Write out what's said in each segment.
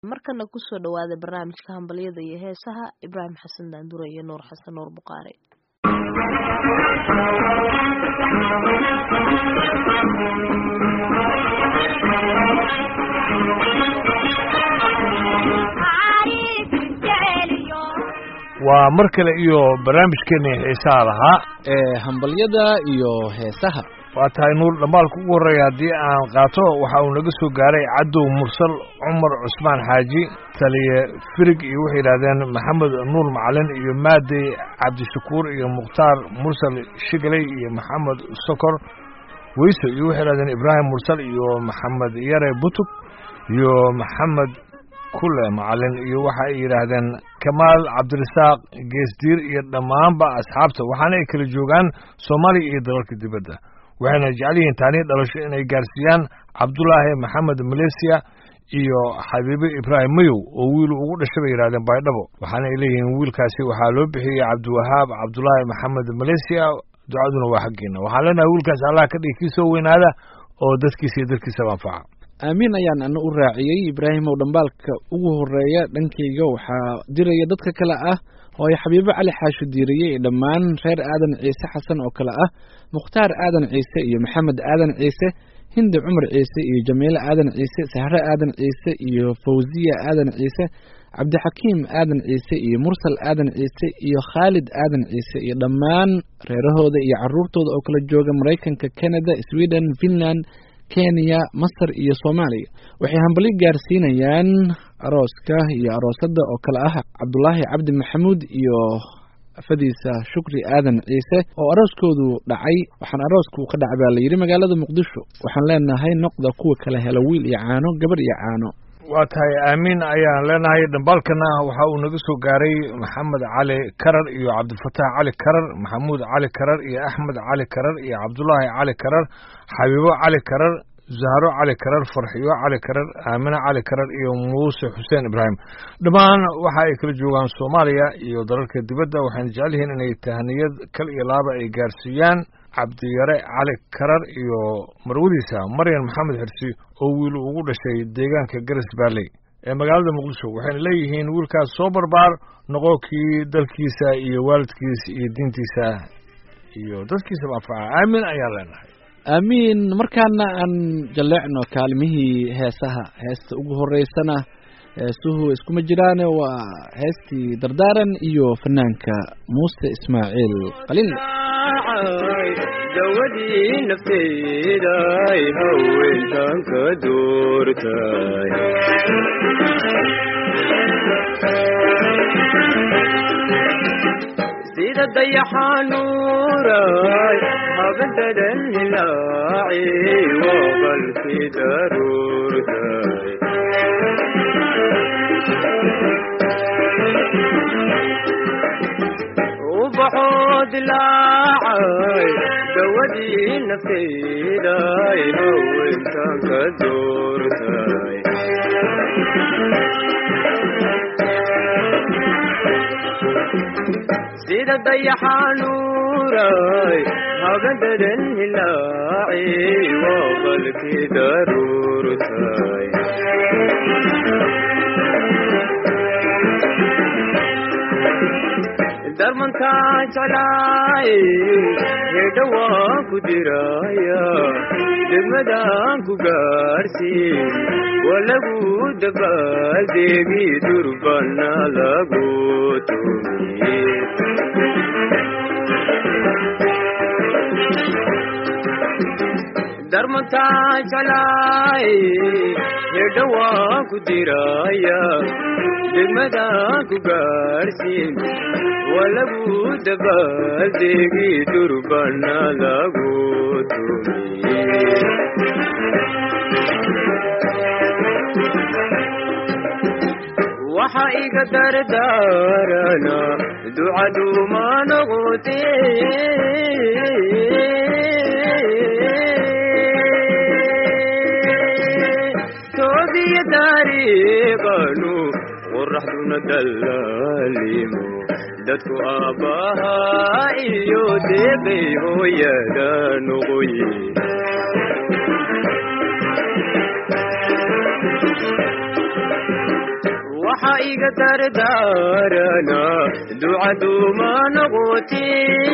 markana kusoo dhawaada barnaamijka hambalyada iyo heesaha ibraahim xasan daandure iyo nuur xasan nuur buqaare waa mar kale iyo barnaamijkeena xiisaha lahaa ee hambalyada iyo heesaha waa tahay nuur dhambaalka ugu horreeya haddii aan qaato waxa uu naga soo gaaray cadow mursal cumar cusmaan xaaji taliye firig iyo waxay yidhahdeen maxamed nuur macalin iyo maadey cabdishakuur iyo mukhtaar mursal shigaley iyo maxamed sokor weyso iyo waxay yidhahdeen ibraahim mursal iyo maxamed yare butug iyo maxamed kule macalin iyo waxa ay yidhaahdeen kamaal cabdirasaaq geesdiir iyo dhammaanba asxaabta waxaana ay kala joogaan soomaaliya iyo dalalka dibadda waxayna jecel yihiin taanii dhalasho inay gaarsiiyaan cabdulaahi maxamed maleysiya iyo xabiibe ibraahim mayow oo wiil ugu dhashay bay yidhahdeen baydhabo waxaana ay leeyihiin wiilkaasi waxaa loo bixiyey cabdiwahaab cabdulaahi maxamed maleysiya ducaduna waa xaggeena waxaan leenahay wiilkaasi allah ka dhigi kii soo weynaada oo dadkiisa iyo dadkiisaba anfaca aamiin ayaan ana u raaciyey ibraahimow dhambaalka ugu horeeya dhankayga waxaa diraya dadka kale ah oo ay xabiibo cali xaasho diiriyey dhammaan reer aadan ciise xasan oo kale ah mukhtaar aadan ciise iyo maxamed aadan ciise hindi cumar ciise iyo jamiile aadan ciise sahre aadan ciise iyo fawsiya aadan ciise cabdixakiim aadan ciise iyo mursal aadan ciise iyo khaalid aadan ciise iyo dhammaan reerahooda iyo caruurtooda oo kala jooga maraykanka canada sweden finland kenya masar iyo soomaaliya waxay hambalyo gaarsiinayaan arooska iyo aroosadda oo kale ah cabdulaahi cabdi maxamuud iyo afadiisa shukri aadan ciise oo arooskoodu dhacay waxaan arooska ka dhacay baa layidhi magaalada muqdisho waxaan leenahay noqda kuwa kala hela wiil iyo caano gabar iyo caano waa tahay aamiin ayaan leenahay dhambaalkana waxa uu naga soo gaaray maxamed cali karar iyo cabdilfataax cali karar maxamuud cali karar iyo axmed cali karar iyo cabdulaahi cali karar xabiibo cali karar zahro cali karar farxiyo cali karar aamine cali karar iyo muuse xuseen ibraahim dhammaan waxa ay kala joogaan soomaaliya iyo dalalka dibadda waxayna jecel yihiin inay tahniyad kal iyo laaba ay gaarsiiyaan cabdiyare cali karar iyo marwadiisa maryan maxamed xirsi oo wiil ugu dhashay deegaanka garas baalley ee magaalada muqdisho waxayna leeyihiin wiilkaas soo barbaar noqo kii dalkiisa iyo waalidkiisa iyo diintiisa iyo dadkiisaba anfaca aamin ayaan leenahay aamiin markaana aan jalleecno kaalmihii heesaha heesta ugu horeysana heesuhu iskuma jiraane waa heestii dardaaran iyo fanaanka muuse ismaaciil qalil dawadii nafteyday haweentan ka doortay sida dayaxanuuray habadadan hilaaci waqalkii daruurtay ubaxoo dilaacay dawadii nafteyday haweentan ka doortay sida dayaxanuuray habadadan hilaaci waqalkii daruurtay darmantaa jeclaay hedha waan ku diraya degmadaan ku gaarsiin waa lagu dabaaldeegi durbana lagu tumiye darmantaa jeclaay hedha waan ku diraya degmadaan ku gaarsiin waa lagu dabaaldeegi durbana lagu tumiye waxa iga dardaarana ducaduma noqote toobiya taariiqanu qoraxduna dallaalimo dadku aabbahaa iyo deeqay hooyada noqoye waxa iga dardaarana ducaduuma noqoti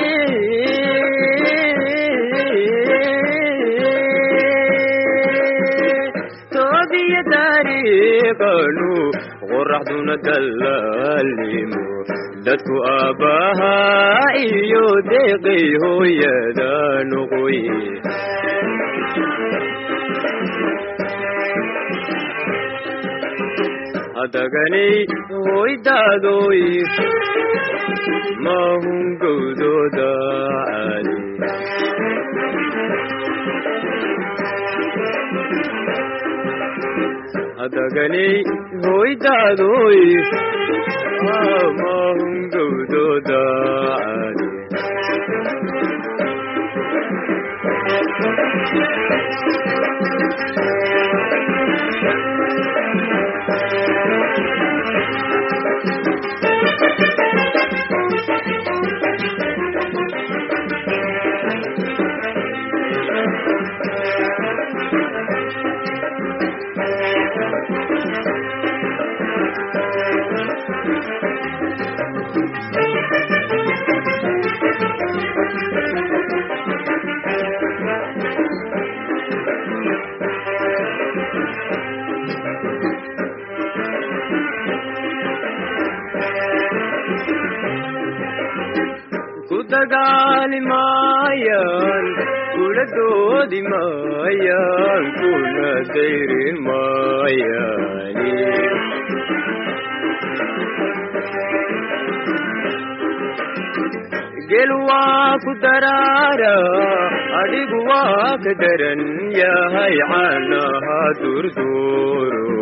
toobiya taariiqanu qoraxduna dallaalimo dadku aabbahaa iyo deeqay hooyada noqoy hadaganay hoydaadoy mahun gowdooda caali hadaganay hoydaadoy mahun gowdooda caali ku dagaali maayaan kula doodi maayaan kuna dayrin maayaani gel waa ku daraara adhigu waa ka daran yahay caanaha durduuro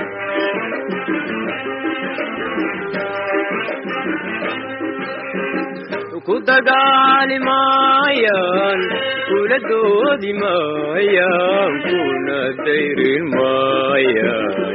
ku dagaali maayaan kula doodi maayaan kuna dayrin maayaan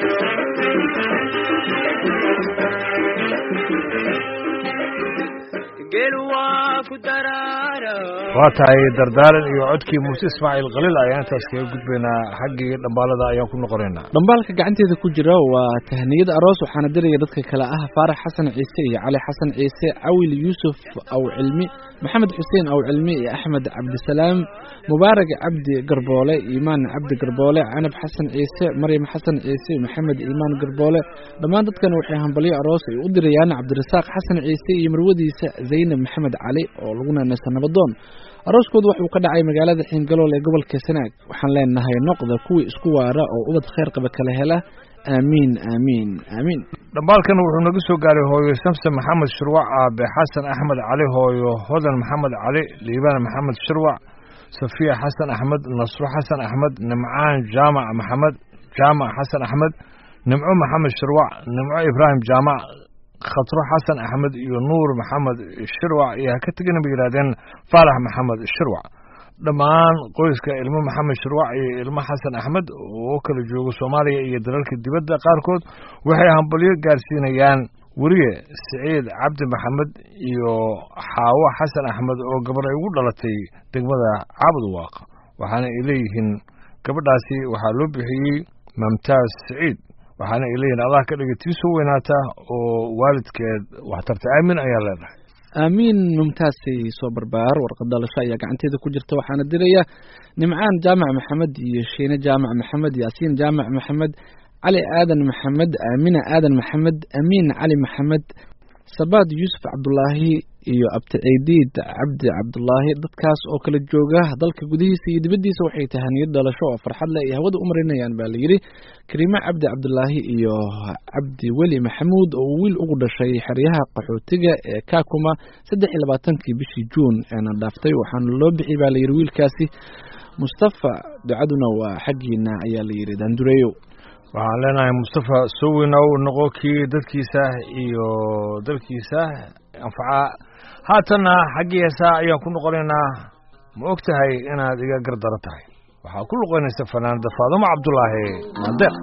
gel waa ku daraara waa tahay dardaaran iyo codkii muuse ismaaciil khaliil ayaan intaas kaga gudbaynaa xaggii dhambaalada ayaan ku noqonaynaa dhambaalka gacanteeda ku jira waa tahniyad aroos waxaana diraya dadka kale ah faarax xasan ciise iyo cali xasan ciise cawil yuusuf aw cilmi maxamed xuseen aw cilmi iyo axmed cabdisalaam mubaarak cabdi garboole iimaan cabdi garboole canab xasan ciise maryam xasan ciise maxamed iimaan garboole dhammaan dadkan waxay hambalyo aroos ay u dirayaan cabdirasaaq xasan ciise iyo marwadiisa zaynab maxamed cali oo lagu naanaysa nabadoon arooskoodu wuxuu ka dhacay magaalada xiingalool ee gobolka sanaag waxaan leenahay noqda kuwii isku waara oo ubad khayr qaba kala hela aamiin aamiin aamiin dhambaalkan wuxuu naga soo gaaray hooyo samse maxamed shirwac aabe xasan axmed cali hooyo hodan maxamed cali liibaan maxamed shirwac safiya xasan axmed nasro xasan axmed nimcaan jaamac maxamed jaamac xasan axmed nimco maxamed shirwac nimco ibraahim jaamac khatro xasan axmed iyo nuur maxamed shirwac iyo ha ka tegina bay yidhahdeen faarax maxamed shirwac dhammaan qoyska ilmo maxamed shirwac iyo ilmo xasan axmed oo kala jooga soomaaliya iyo dalalka dibadda qaarkood waxay hambalyo gaarsiinayaan weriye siciid cabdi maxamed iyo xaawo xasan axmed oo gabar ay ugu dhalatay degmada caabudwaaq waxaana ay leeyihiin gabadhaasi waxaa loo bixiyey mamtaaz siciid waxaana ay leeyihin allah ka dhiga tii soo weynaata oo waalidkeed waxtarta aamin ayaa leedahay aamiin mumtaasay soo barbaar warqad dhalasho ayaa gacanteeda ku jirta waxaana diraya nimcaan jaamac maxamed iyo shiine jaamac maxamed yaasiin jaamac maxamed cali aadan maxamed aamina aadan maxamed amiin cali maxamed sabaad yuusuf cabdulaahi iyo abticiidiid cabdi cabdulaahi dadkaas oo kala jooga dalka gudihiisa iyo dibaddiisa waxay tahaniyad dhalasho oo farxad leh ay hawada u marinayaan baa layidhi kariime cabdi cabdulaahi iyo cabdi weli maxamuud oo uu wiil ugu dhashay xeryaha qaxootiga ee kakuma saddex iyo labaatankii bishii juun eena dhaaftay waxaana loo bixiyay baa layidhi wiilkaasi mustafa ducaduna waa xaggiina ayaa layidhi daandureeyo waxaan leenahay mustafa sowinow noqo kii dadkiisa iyo dalkiisa anfaca haatanna xaggii heesaa ayaan ku noqonaynaa ma og tahay inaad iga gardaro tahay waxaa ku luqaynaysa fanaanada faadumo cabdulaahi maadeeq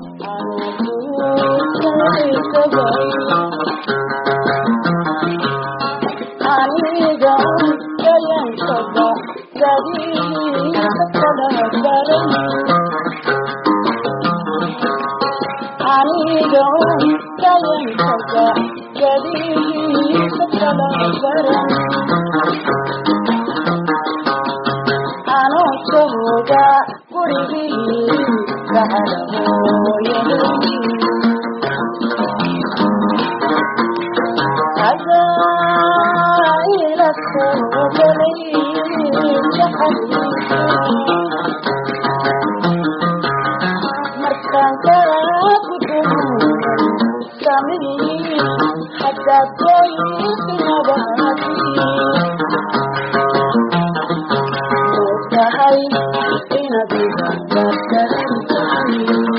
aniga kayankaga gadihiisa kala baran anoo jooga gurigii gacala hooyaday ila soo galay jaxaliisa markaan kaa gudumay samii haddaad goysinabadi oo tahay inaad ibandaadaran tahay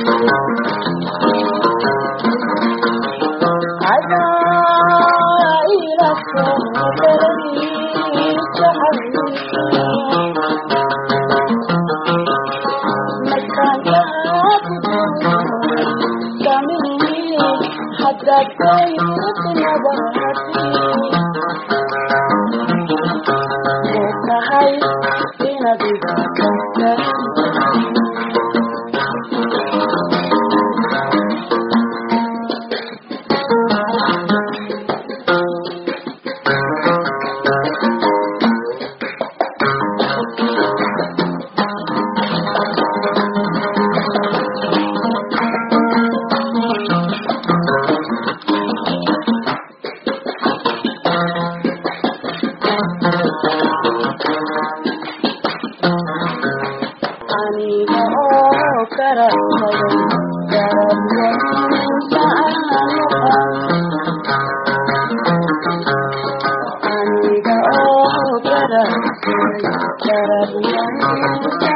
adaa ila soo galay jaxaliisa tahay inaad aniga oo karabsaday garabyainta aniga oo karabsaday garabyainta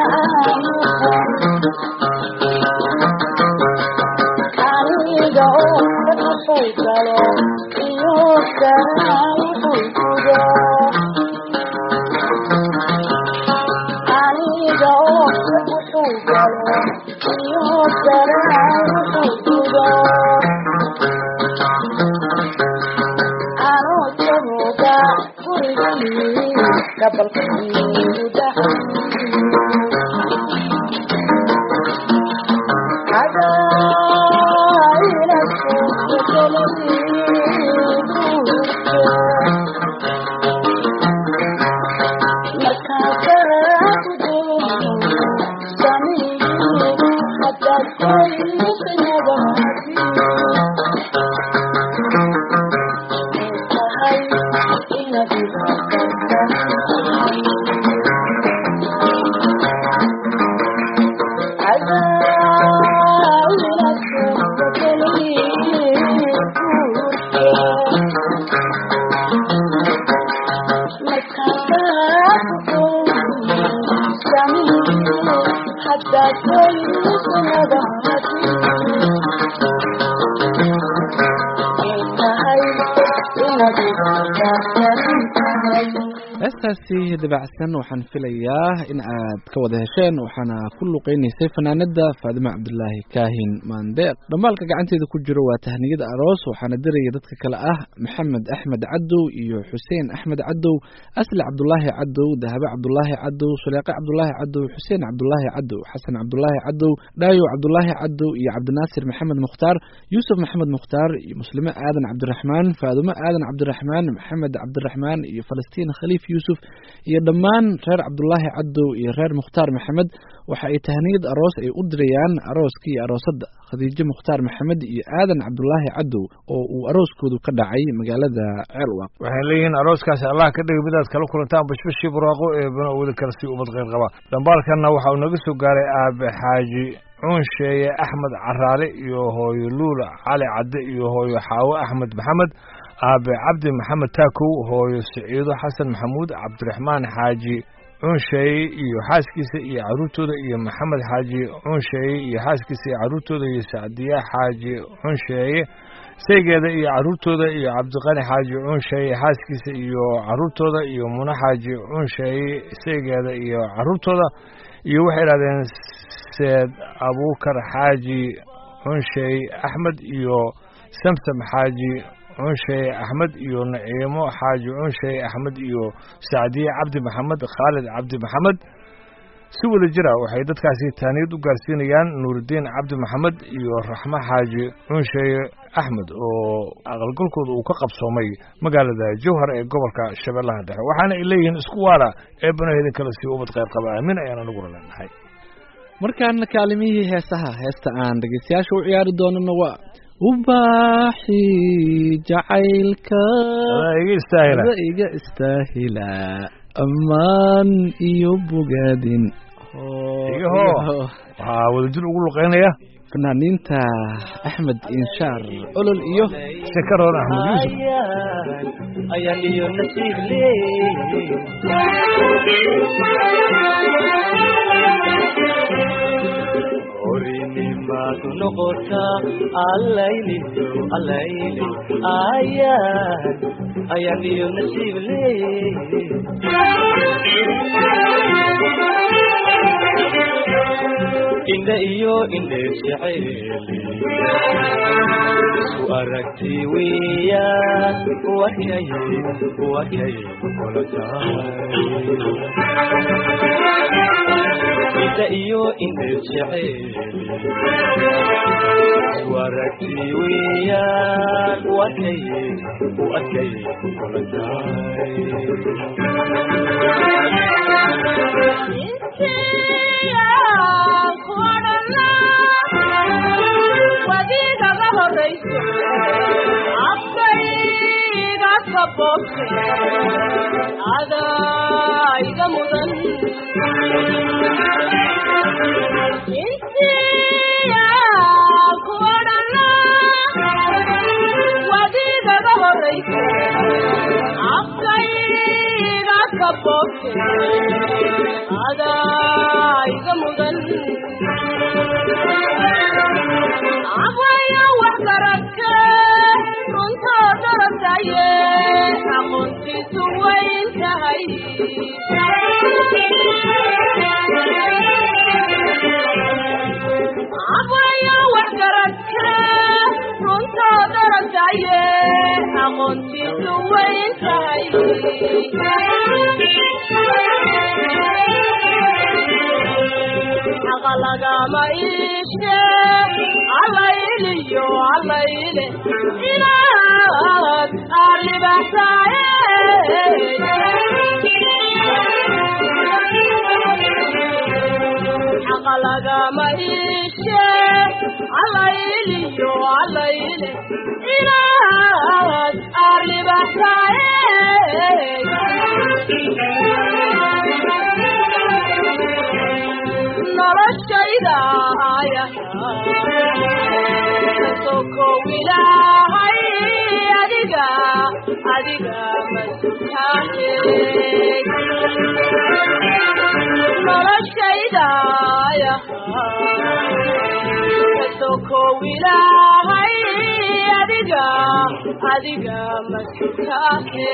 aniga oo wuxuu galo iyo garaa wuxuu gudo aniga oo wuxuu galo iyo garaa wuxuu gudo anoo jooga gurigii gabalkii dhaxay adaa ila soo galay heestaasi dabacsan waxaan filayaa in aad ka wada hesheen waxaana ku luqeynaysay fanaanada faadime cabdulaahi kaahin maandeeq dhambaalka gacanteeda ku jiro waa tahniyada aroos waxaana diraya dadka kale ah maxamed axmed cadow iyo xuseen axmed cadow asli cabdulaahi cadow dahabe cabdulaahi cadow suleeqe cabdulaahi cadow xuseen cabdulaahi cadow xasan cabdulaahi cadow dhaayo cabdulaahi cadow iyo cabdinaasir maxamed mukhtaar yuusuf maxamed mukhtaar iyo muslime aadan cabdiraxmaan faadumo aadan cabdiraxmaan maxamed cabdiraxmaan iyo falastiin khaliif yuusuf iyo dhammaan reer cabdulaahi cadow iyo reer mukhtaar maxamed waxa ay tahniyad aroos ay u dirayaan arooska iyo aroosadda khadiijo mukhtaar maxamed iyo aadan cabdulaahi cadow oo uu arooskoodu ka dhacay magaalada ceelwaq waxay leeyihiin arooskaasi allah ka dhiga midaad kala kulantaan bashbashii buraaqo ee bana wada kale si ubad kheyr qaba dhambaalkanna waxa uu naga soo gaaray aabe xaaji cuunsheeye axmed caraale iyo hooyo luula cali cadde iyo hooyo xaawo axmed maxamed aabe cabdi maxamed taakow hooyo siciido xasan maxamuud cabdiraxmaan xaaji cuunsheeye iyo xaaskiisa iyo caruurtooda iyo maxamed xaaji cuunsheeye iyo xaaskiisa iyo caruurtooda iyo sacdiya xaaji cuunsheeye saygeeda iyo caruurtooda iyo cabdiqani xaaji cuunsheeye xaaskiisa iyo caruurtooda iyo muna xaaji cuunsheeye saygeeda iyo caruurtooda iyo waxay idhahdeen seed abuukar xaaji cuunsheeye axmed iyo samsam xaaji cunsheeye axmed iyo naciimo xaaji cunsheeye axmed iyo sacdiye cabdi maxamed khaalid cabdi maxamed si wada jira waxay dadkaasi taaniyad u gaarsiinayaan nuuridiin cabdi maxamed iyo raxmo xaaji cunsheeye axmed oo aqalgalkooda uu ka qabsoomay magaalada jowhar ee gobolka shabeellaha dhexe waxaana ay leeyihiin isku waara ee banahedin kale sii ubad qayb qaba aamin ayaan aniguna leenahay markaana kaalimihii heesaha heesta aan dhegeystayaasha u ciyaari doonana waa ubaaxi jacaylka adaa iga istaahila ada iga istaahila ammaan iyo bogaadin Iyaho. waxaa wadajir ugu luqeynaya fanaaniinta axmed inshaar olol iyo shakaroon axmed yuusuf ayaan iyo nasiib leey horinimaadu noqotaa allayliyo allayle ayaan ayaan iyo nasiib leey indha iyo indheer jacayli isku aragti weeyaan wakay wakay kula tahay indha iyo indheer jacayli isku aragti weeyaan wakay wakay kula tahay wadiigaga horayso afkayga kabobte adayga mudan intiya kuodhana wadiigaga horayso afkayga kabobte adayga mudan abwaya wax garagke runtoo darasaye aqoontiisu wayn tahay abwaya wax garagke runtoo darasaye aqoontiisu wayn tahay xaqa lagama iishe allayliyo allayle inaad arribaxsaaye xaqa lagama iishe allayliyo allayle inaad arribaxsaaye noloshayda aya sokow ilaahay adiga adiga masutaane noloshayda aya sokow ilaahay adiga adiga masutaane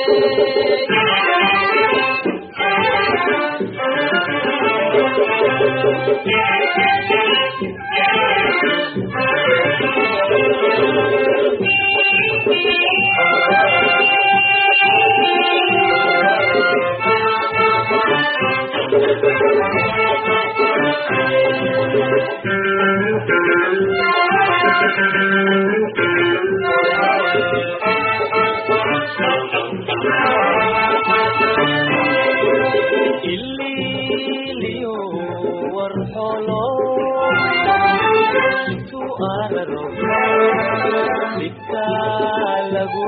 ililiyo warxolo intuu araro dhibka lagu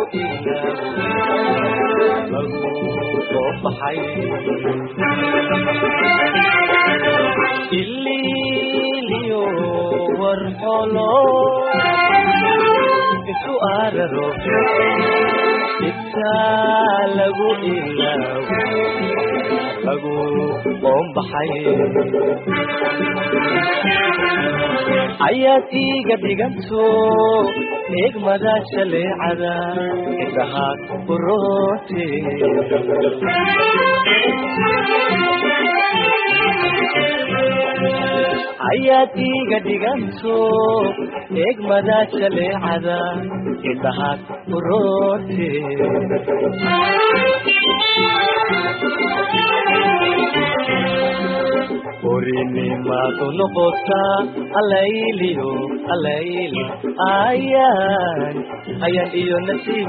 ilaabo lagu soo baxay ililiyo warxolo intuu araro dhibka lagu ilaabo lagu qoombaxay ayaad iiga dhiganto eegmada jaleecada indhahaad uroote ayaad iiga dhiganto eegmada jaleecada indhahaad uroote orinimaadu noqotaa alayliyo alayli ayaan ayaan iyo nasiib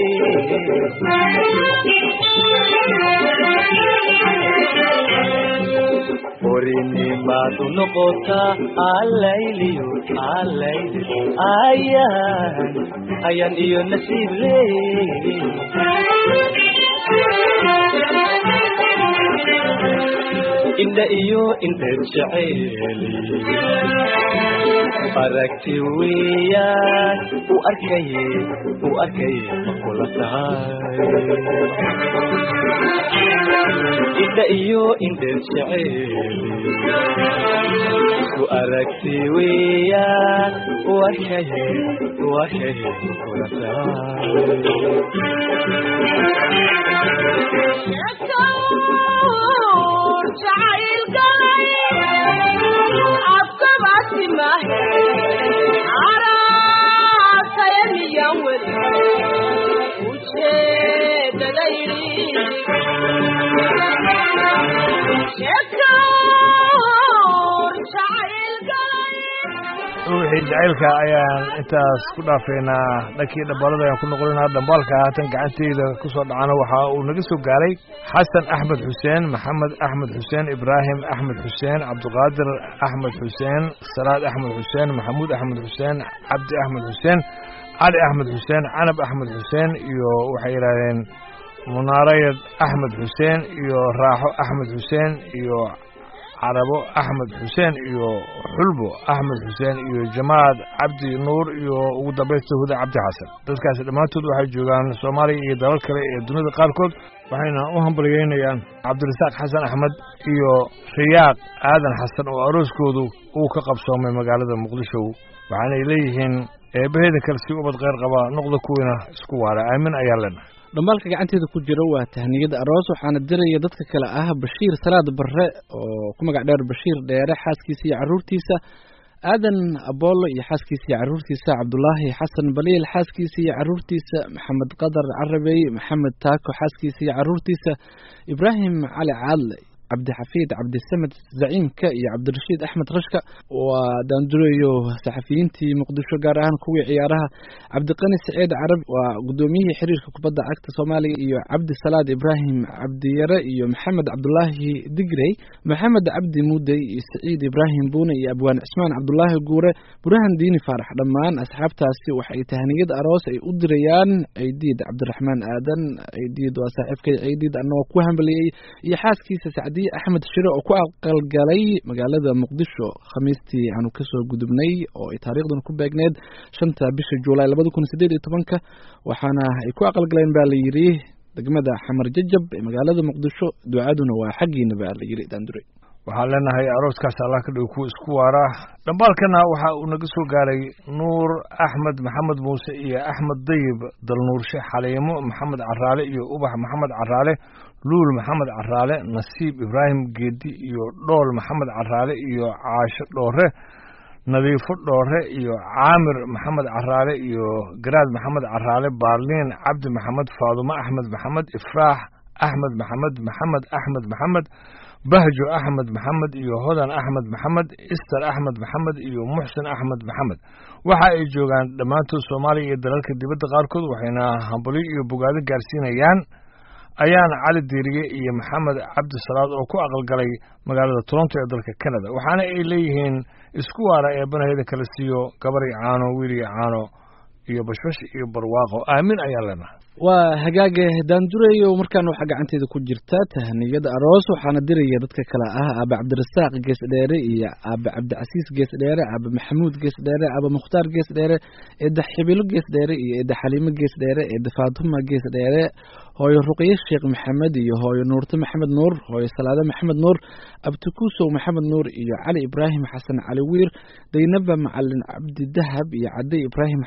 leey orinimaadu noqotaa alayliyo alayli ayaan ayaan iyo nasiib leey indha iyo indheed jeceeli aragti weeyaan u arkaye u arkaye ma kula tahay indha iyo indheed jeceeli u aragti weeyaan u arkaye u arkaye ma kula wixii jacaylka ayaan intaas ku dhaafeynaa dhankii dhabalada ayaan ku noqonaynaa dhambaalka haatan gacanteyda ku soo dhacana waxa uu naga soo gaaray xasan axmed xuseen maxamed axmed xuseen ibraahim axmed xuseen cabdiqaadir axmed xuseen salaad axmed xuseen maxamuud axmed xuseen cabdi axmed xuseen cali axmed xuseen canab axmed xuseen iyo waxay yidhahdeen munaarayad axmed xuseen iyo raaxo axmed xuseen iyo carabo axmed xuseen iyo xulbo axmed xuseen iyo jamaad cabdi nuur iyo ugu dambaysta huda cabdi xasan dadkaasi dhammaantood waxay joogaan soomaaliya iyo dalal kale ee dunida qaarkood waxayna u hambalyeynayaan cabdirasaaq xasan axmed iyo riyaaq aadan xasan oo arooskoodu uu ka qabsoomay magaalada muqdisho waxaanay leeyihiin eebbaheeda kale si ubad kheyr qaba noqda kuwiina isku waara aamin ayaa leenahay dhambaalka gacanteeda ku jira waa tahniyada aroos waxaana diraya dadka kale ah bashiir salaad barre oo ku magac dheer bashiir dheere xaaskiisa iyo caruurtiisa aadan aboolo iyo xaaskiisa iyo caruurtiisa cabdulaahi xasan baliil xaaskiisa iyo caruurtiisa maxamed qadar carabey maxamed taako xaaskiisa iyo caruurtiisa ibraahim cali caadle cabdixafiid cabdisamed zaciimka iyo cabdirashiid axmed rashka waa daandureyo saxafiyiintii muqdisho gaar ahaan kuwii ciyaaraha cabdiqani saciid carab waa guddoomiyihii xiriirka kubadda cagta soomaaliya iyo cabdi salaad ibraahim cabdiyare iyo maxamed cabdulaahi digrey maxamed cabdi muudey iyo saciid ibraahim buune iyo abwaan cismaan cabdulaahi guure burahan diini faarax dhammaan asxaabtaasi waxay tahniyad aroos ay u dirayaan ciidiid cabdiraxmaan aadan ciidiid waa saaxiibkay ciidiid annagoo ku hambaliyey iyo xaaskiisa sacdiye axmed shire oo ku aqalgalay magaalada muqdisho khamiistii aanu kasoo gudubnay oo ay taariikhdan ku beegneed shanta bisha juulaay labada kun sideed iyo tobanka waxaana ay ku aqalgaleen ba la yidhi degmada xamar jajab ee magaalada muqdisho ducaduna waa xaggiina ba la yidhi daandure waxaan leenahay arooskaas allah ka dhigo kuwa isku waara dhambaalkana waxa uu naga soo gaaray nuur axmed maxamed muuse iyo axmed dayib dalnuurshe xaliimo maxamed caraale iyo ubax maxamed caraale luul maxamed caraale nasiib ibraahim geedi iyo dhool maxamed caraale iyo caasho dhoore nadiifo dhoore iyo caamir maxamed caraale iyo garaad maxamed caraale baarliin cabdi maxamed faadumo axmed maxamed ifraax axmed maxamed maxamed axmed maxamed bahjo axmed maxamed iyo hodan axmed maxamed ister axmed maxamed iyo muxsin axmed maxamed waxa ay joogaan dhammaantood soomaaliya iyo dalalka dibadda qaarkood waxayna hambalyo iyo bogaado gaarsiinayaan ayaan cali diiriye iyo maxamed cabdi salaad oo ku aqalgalay magaalada toronto ee dalka canada waxaana ay leeyihiin isku waara eebbanaheeda kala siiyo gabar iyo caano wiil iyo caano iyo bashbash iyo barwaaqo aamin ayaan leenahay waa hagaage daandureyo markaan waxaa gacanteeda ku jirta tahniyada aroos waxaana diraya dadka kale ah aabe cabdirasaaq gees dheere iyo aabe cabdicasiis gees dheere aabe maxamuud gees dheere aabe mukhtaar gees dheere eedda xibilo gees dheere iyo eedda xaliimo gees dheere eedda faatuma gees dheere hooyo ruqye sheekh maxamed iyo hooyo nuurte maxamed nuur hooyo salaade maxamed nuur abtikuusow maxamed nuur iyo cali ibraahim xasan cali wiir daynaba macalin cabdi dahab iyo cadde ibraahim xasan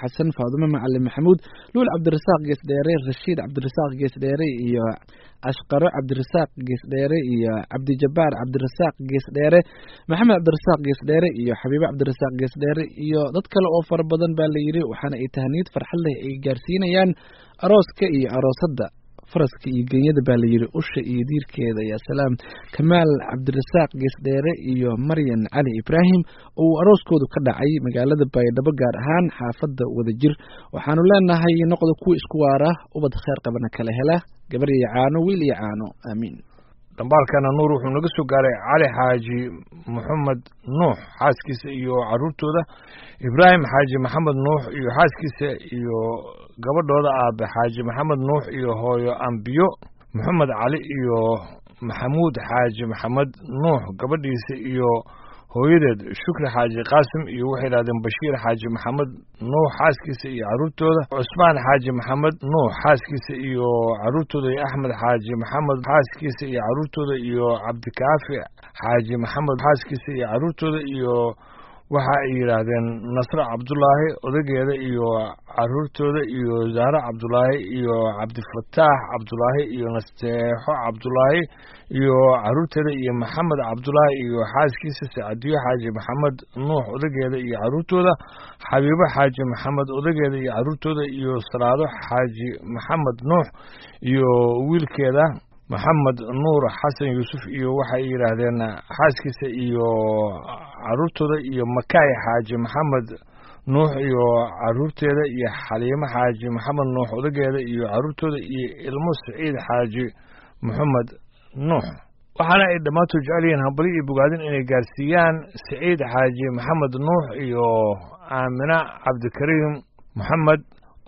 faadumo macalin maxamuud luul cabdirasaaq geesdheere rashiid cabdirasaaq geesdheere iyo ashqaro cabdirasaaq geesdheere iyo cabdijabaar cabdirasaaq geesdheere maxamed cabdirasaaq geesdheere iyo xabiibe cabdirasaaq geesdheere iyo dad kale oo fara badan baa la yidhi waxaana ay tahniyad farxad leh ay gaarsiinayaan arooska iyo aroosadda faraska iyo genyada baa layidhi usha iyo diirkeeda yaa salaam kamaal cabdirasaaq geesdheere iyo maryan cali ibraahim oo uu arooskoodu ka dhacay magaalada baydhabo gaar ahaan xaafadda wadajir waxaanu leenahay noqda kuwa isku waara ubad kheer qabana kala hela gabar iyo caano wiil iyo caano aamiin dhambaalkana nuur wuxuu naga soo gaaray cali xaaji maxamed nuux xaaskiisa iyo caruurtooda ibraahim xaaji maxamed nuux iyo xaaskiisa iyo gabadhooda aabe xaaji maxamed nuux iyo hooyo ambiyo maxamed cali iyo maxamuud xaaji maxamed nuux gabadhiisa iyo hooyadeed shukri xaaji qaasim iyo waxay yidhahdeen bashiir xaaji maxamed nuux xaaskiisa iyo caruurtooda cusmaan xaaji maxamed nuux xaaskiisa iyo caruurtooda iyo axmed xaaji maxamed xaaskiisa iyo caruurtooda iyo cabdikaafi xaaji maxamed xaaskiisa iyo caruurtooda iyo waxa ay yidhaahdeen nasre cabdulaahi odageeda iyo caruurtooda iyo zahre cabdulaahi iyo cabdifataax cabdulaahi iyo nasteexo cabdulaahi iyo caruurteeda iyo maxamed cabdulaahi iyo xaaskiisa sacadiyo xaaji maxamed nuux odageeda iyo caruurtooda xabiibo xaaji maxamed odageeda iyo caruurtooda iyo salaado xaaji maxamed nuux iyo wiilkeeda maxamed nuur xasan yuusuf iyo waxay yidhaahdeen xaaskiisa iyo caruurtooda iyo makaay xaaji maxamed nuux iyo caruurteeda iyo xaliimo xaaji maxamed nuux odageeda iyo caruurtooda iyo ilmo saciid xaaji maxamed nuux waxaana ay dhammaantood jecel yihiin hambali iyo bogaadin inay gaarsiiyaan saciid xaaji maxamed nuux iyo aamina cabdikariim maxamed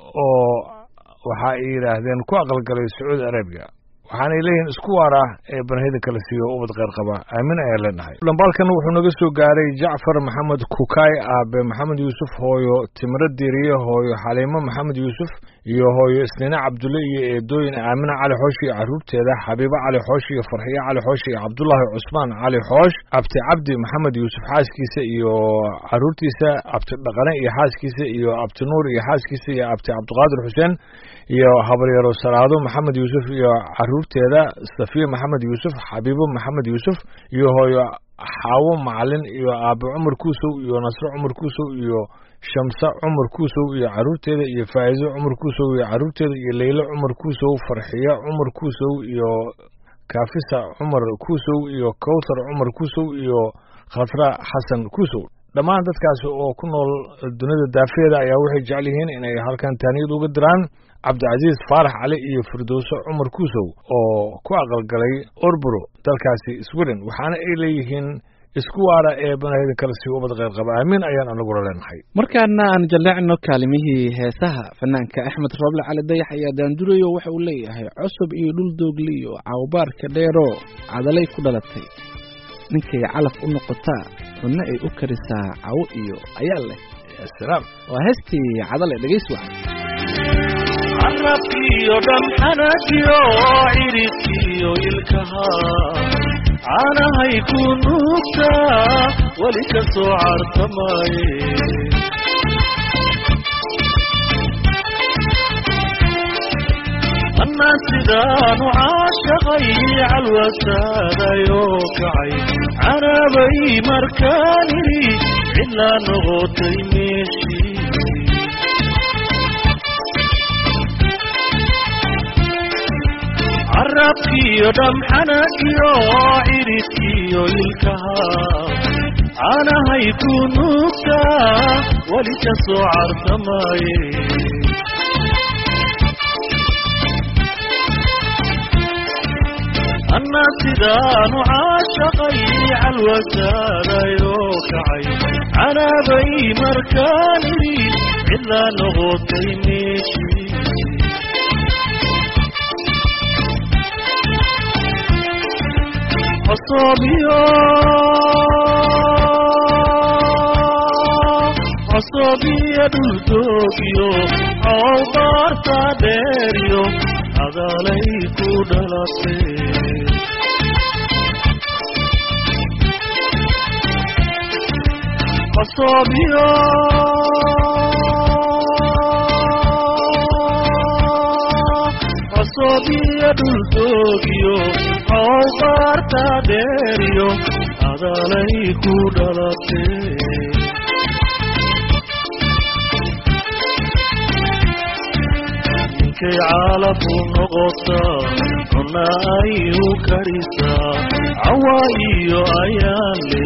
oo waxa ay yidhaahdeen ku aqalgalay sacuudi arabiya waxaanay leeyihiin isku waara ee banahida kala siiyo ubad kheyr qaba aamin ayaa leenahay dhambaalkan wuxuu naga soo gaaray jacfar maxamed kukaay aabe maxamed yuusuf hooyo timiro diiriye hooyo xaliimo maxamed yuusuf iyo hooyo isniine cabdulle iyo eedooyin aamina cali xoosh iyo caruurteeda xabiibo cali xoosh iyo farxiyo cali xoosh iyo cabdulaahi cusmaan cali xoosh abti cabdi maxamed yuusuf xaaskiisa iyo caruurtiisa abti dhaqane iyo xaaskiisa iyo abti nuur iyo xaaskiisa iyo abti cabdiqaadir xuseen iyo habaryaro salaado maxamed yuusuf iyo caruurteeda safiya maxamed yuusuf xabiibo maxamed yuusuf iyo hooyo xaawo macalin iyo aabe cumar kuusow iyo nasre cumar kuusow iyo shamse cumar kuusow iyo caruurteeda iyo faa'iiso cumar kuusow iyo caruurteeda iyo leylo cumar kuusow farxiyo cumar kuusow iyo kaafisa cumar kuusow iyo kawtar cumar kuusow iyo khasra xasan kuusow dhammaan dadkaasi oo ku nool dunida daafeeda ayaa waxay jecel yihiin inay halkan taaniyad uga diraan cabdicasiis faarax cali iyo firdowso cumar kuusow oo ku aqalgalay orburo dalkaasi sweden waxaana ay leeyihiin isku waara ee banahida kale sii ubad kheyr qaba aamiin ayaan anaguna leenahay markaana aan jalleecno kaalimihii heesaha fanaanka axmed rooble cali dayax ayaa daandurayo waxa uu leeyahay cusub iyo dhul doogli iyo cawbaarka dheero cadalay ku dhalatay ninkay calaf u noqotaa cunno ay u karisaa cawo iyo ayaa leh salaam waa heestii cadale dhegays wacan carabkiyo dhamxanagiyo ciribkiyo ilkaha caanahay ku nuugtaa weli ka soo cartamaaye annaa sidaanu caashaqay calwasaadayoo kacay canaabay markaan idhi cidlaa noqotay meeshii carabkiyo dhamxanagiyo ciribkiyo ilkaha caanahay ku nuugtaa weli ka soo cartamaaye annaa sidaanu caashaqay calwasaadayoo kacay canaabay markaan idhi cidlaa noqotay meeshii cosoobiyo cosoobiyo dhuldoogyo cowbaarta dheeryo cadaalay ku dhalatay cosoobiyo cosobiyo dhultoogiyo cowbaarta dheeriyo adalay ku dhalatee ninkay caalafu noqotaa cuna ay u karisaa cawa iyo ayaanle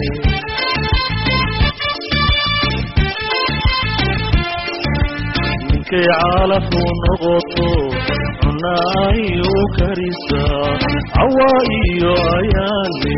ninkay caalafu noqoto cuna ay u karisaa cawa iyo ayaanle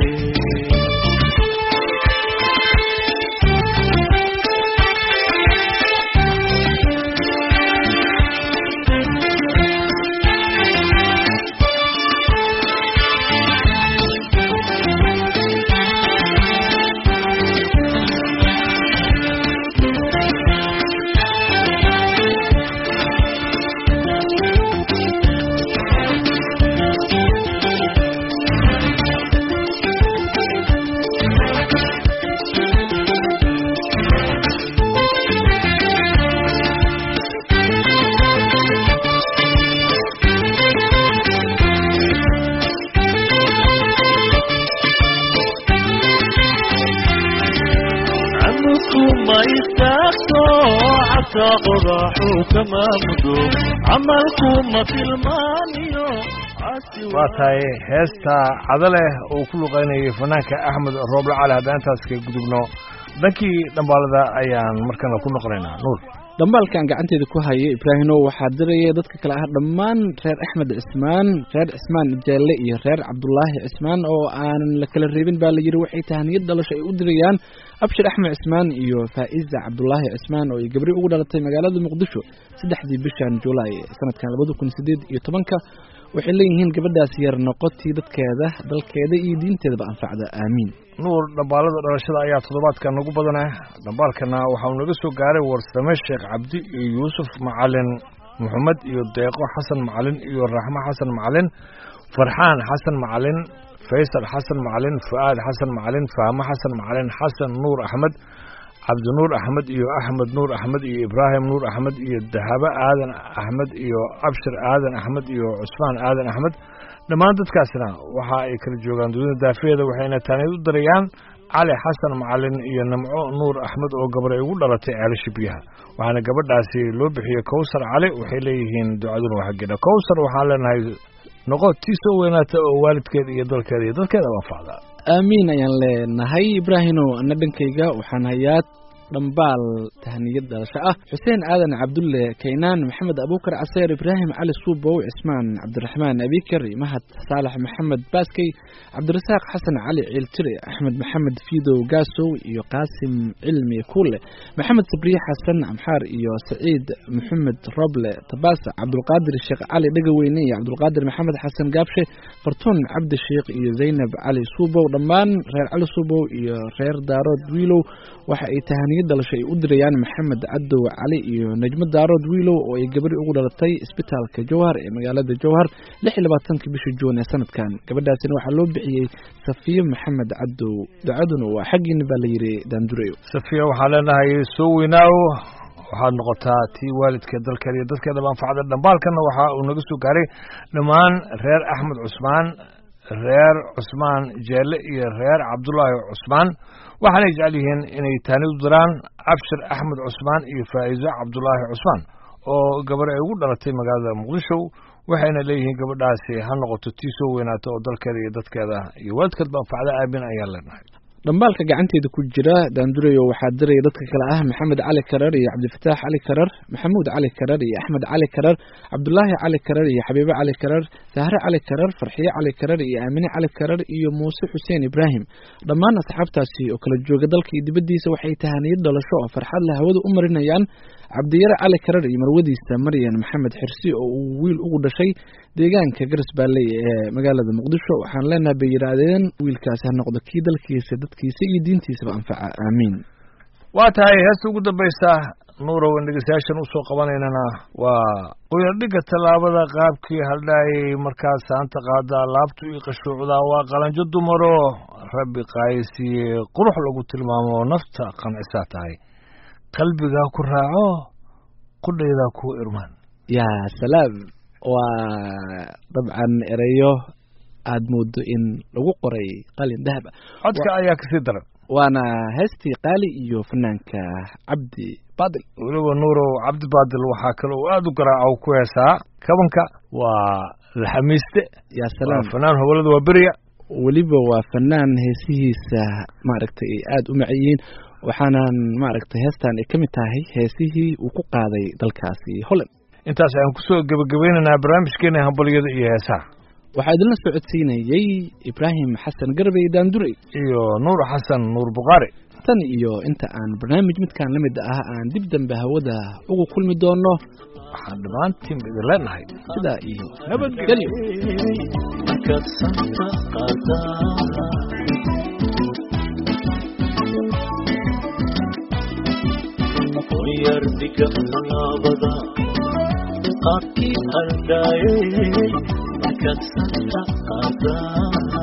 camudku ma istaagto xataa qodaxu kama mudo camalku ma tilmaaniyo casi waa tahay heesta cadaleh uu ku luqaynayay fanaanka axmed rooble cali haddaan intaas ka gudubno dhankii dhambaalada ayaan markana ku noqonaynaa nuur dhambaalkan gacanteeda ku haya ibraahino waxaa diraya dadka kale ah dhammaan reer axmed cismaan reer cismaan jaalle iyo reer cabdulaahi cismaan oo aanan la kala reebin baa la yidhi waxay tahaniyad dhalasho ay u dirayaan abshir axmed cismaan iyo faa'iza cabdulaahi cismaan oo ay gabri ugu dhalatay magaalada muqdisho saddexdii bishan julaay sanadkan labada kun sideed iyo tobanka waxay leeyihiin gabadhaas yar noqotii dadkeeda dalkeeda iyo diinteedaba anfacda aamiin nuur dhambaalada dhalashada ayaa toddobaadkan nagu badanah dhambaalkana waxauu naga soo gaaray warsame sheekh cabdi iyo yuusuf macalin moxamed iyo deeqo xasan macalin iyo raxmo xasan macalin farxaan xasan macalin faysal xasan macalin fu'aad xasan macalin fahmo xasan macalin xasan nuur axmed cabdinuur axmed iyo axmed nuur axmed iyo ibraahim nuur axmed iyo dahabo aadan axmed iyo abshir aadan axmed iyo cusmaan aadan axmed dhammaan dadkaasna waxa ay kala joogaan dunida daafeeda waxayna taaniyad u dirayaan cali xasan macalin iyo nimco nuur axmed oo gabar ay ugu dhalatay ceelasha biyaha waxaana gabadhaasi loo bixiyey kowsar cali waxay leeyihiin ducaduna waa xaggeeda kowsar waxaan leenahay noqo tii soo weynaata oo waalidkeeda iyo dalkeeda iyo dadkeeda anfacda aamiin ayaan leenahay ibraahino ana dhankayga waxaan hayaa dhambaal tahniyad dhalasho ah xuseen aadan cabdulle kaynaan maxamed abuukar caseer ibraahim cali suubow cismaan cabdiraxmaan abikar mahad saalax maxamed baaskey cabdirasaaq xasan cali ciiltire axmed maxamed fiidow gaasow iyo qaasim cilmi kuule maxamed sabriye xasan amxaar iyo saciid maxamed roble tabaasa cabdulqaadir sheekh cali dhegaweyne iyo cabdulqaadir maxamed xasan gaabshe fartuun cabdi sheekh iyo zaynab cali suubow dhammaan reer cali suubow iyo reer daarood wiilow waxa ay tahaniyad dhalasho ay u dirayaan maxamed cadow cali iyo najmo daarood wiilow oo ay gabadhi ugu dhalatay isbitaalka jowhar ee magaalada jowhar lix iyo labaatankii bishii juun ee sanadkan gabadhaasina waxaa loo bixiyey safiyo maxamed cadow ducaduna waa xaggiina baa la yidhi daandureyo safiya waxaan leenahay soo weynaaw waxaad noqotaa tii waalidkeed dalkeeda iyo dadkeedaba anfacda dhambaalkana waxa uu naga soo gaaray dhammaan reer axmed cusmaan reer cusmaan jeelle iyo reer cabdulaahi cusmaan waxaanay jecel yihiin inay taani u diraan cabshir axmed cusmaan iyo faa'iiso cabdulaahi cusmaan oo gabar ay ugu dhalatay magaalada muqdisho waxayna leeyihiin gabadhaasi ha noqoto tii soo weynaato oo dalkeeda iyo dadkeeda iyo waalidkeedba anfacda aamin ayaan leenahay dhambaalka gacanteeda ku jira daandurayo waxaa diraya dadka kale ah maxamed cali karar iyo cabdifataax cali karar maxamuud cali karar iyo axmed cali karar cabdulaahi cali karar iyo xabiibe cali karar sahre cali karar farxiye cali karar iyo aamine cali karar iyo muuse xuseen ibraahim dhammaan asxaabtaasi oo kala jooga dalka iyo dibaddiisa waxay tahaniyad dhalasho oo farxad leh hawada u marinayaan cabdiyare cali karar iyo marwadiisa maryan maxamed xirsi oo uu wiil ugu dhashay deegaanka garas baalley ee magaalada muqdisho waxaan leenahay bay yidhaahdeen wiilkaasi ha noqdo kii dalkiisa dadkiisa iyo diintiisaba anfaca aamiin waa tahay heesta ugu dambaysa nuurow in dhegeystayaashan usoo qabanaynana waa qoyardhigga tallaabada qaabkii haldhaayay markaas saanta qaadaa laabtu ii qashuucdaa waa qalanjo dumaro rabbi qaayisiye qurux lagu tilmaamo nafta qancisaa tahay qalbigaa ku raaco qudhaydaa ku irmaan yaa salaam waa dabcan ereyo aad moodo in lagu qoray qalin dahab ah codka ayaa kasii daran waana heestii qaali iyo fanaanka cabdi baadil weliba nuurow cabdibaadil waxaa kale uu aada u garaaca ku heesaa kabanka waa laxamiiste yaa waa salaam fanaan howlada waa beriya weliba waa fanaan heesihiisa maaragtay ay aada u macayiin waxaanan maaragtay heestan ay ka mid tahay heesihii uu ku qaaday dalkaasi holland intaas ayaan kusoo gebagabaynaynaa barnaamijkeena hambalyada iyo heesaha waxaa idinla socodsiinayey ibraahim xasan garbey daandurey iyo nuur xasan nuur bukhaari tan iyo inta aan barnaamij midkan la mid ah aan dib dambe hawada ugu kulmi doono waxaan dhammaantiin idin leenahay sidaa iyo nabadgelyo markaad santa qaadaa yar diga laabada qaabkii haldhaayey markaad santa qaadaa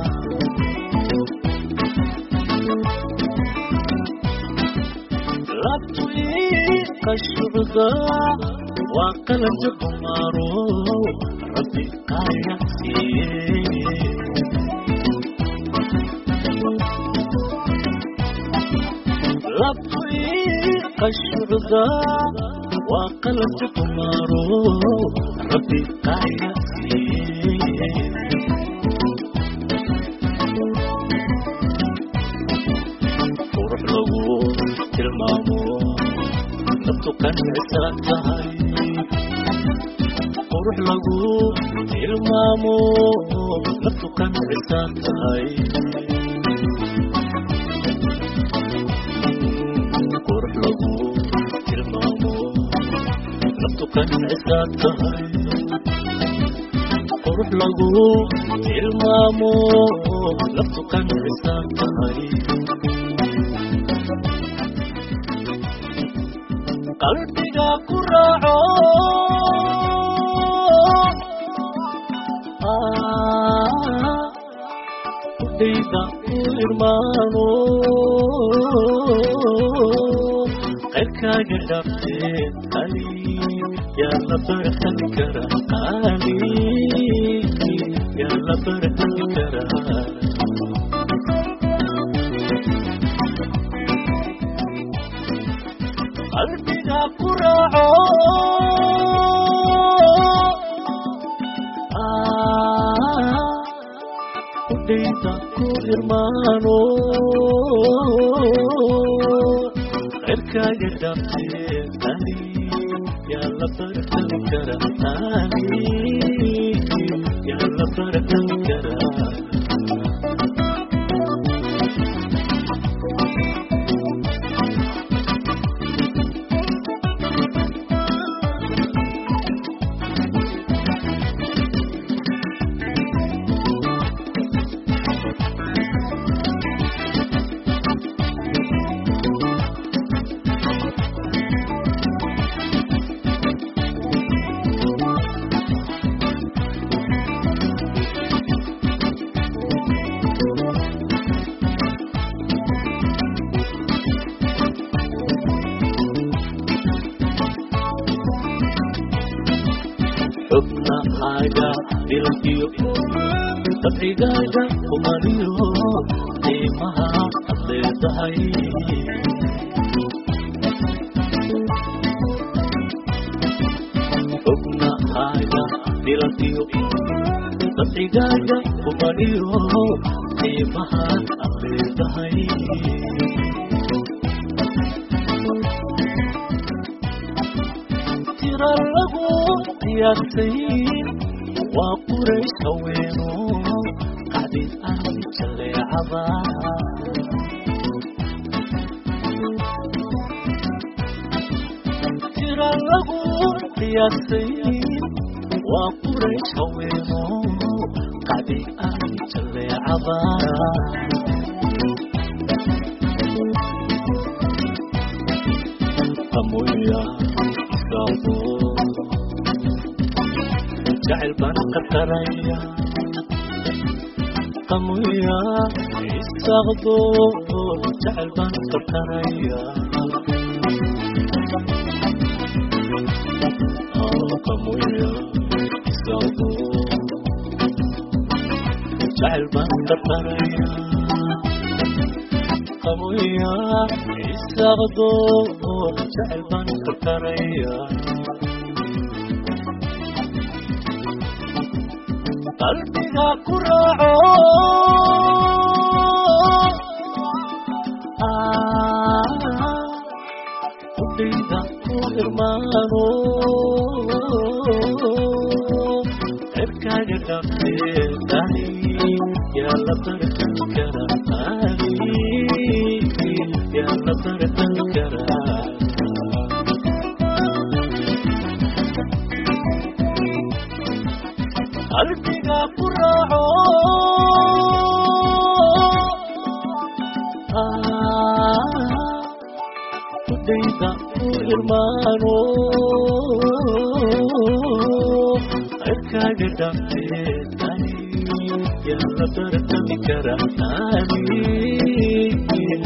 labtui qashucda waa qalabta kumaaro rabbi qaaya siiye labtui qashucda waa qalabta kumaaro rabbi qaaya siiye qurux lagu tilmaamo naftu qancisan tahay qurux lagu tilmaamo naftu qancisan tahay qurux lagu tilmaamo naftu qancisan tahay qurux lagu tilmaamo naftu qancisan tahay qalbiga ku raaco udhayda ku irmaano qayrkaaga dhabtee qali yaa la barhan karaa qali yaa la barhan karaa qalbiga ku raaco udhayda ku irmaano qayrkaaga dhabtee qali yaa la barhan karaa qali yaa la barhan karaa xubnahaaga dilkiyo dabcigaaga kumaliyo qiimaha ad leedahay xubnahaaga dilkiyo dabcigaaga kumaliyo qiimaha ad leedahay tira lagu qiyaasay waa qurays haweeno qacdid aan jaleecada tira lagu qiyaasay waa qurays haweeno qacdid aan jaleecada qamoya isaaqo jacayl baan qataraya qamoya isaaqdo jacayl baan qataraya qamoya isaqdo jacayl baan qarqaraya qaboya isaqdo jacayl baan qarqaraya qalbiga ku raaco udhayda ku irmaano cirkaaga dhafeedahay yaa la bartan karaa yaa la bartan karaa qalbiga ku raaco udhayda ku irmaano cirkaaga dhafeeday yaa la bartami karaa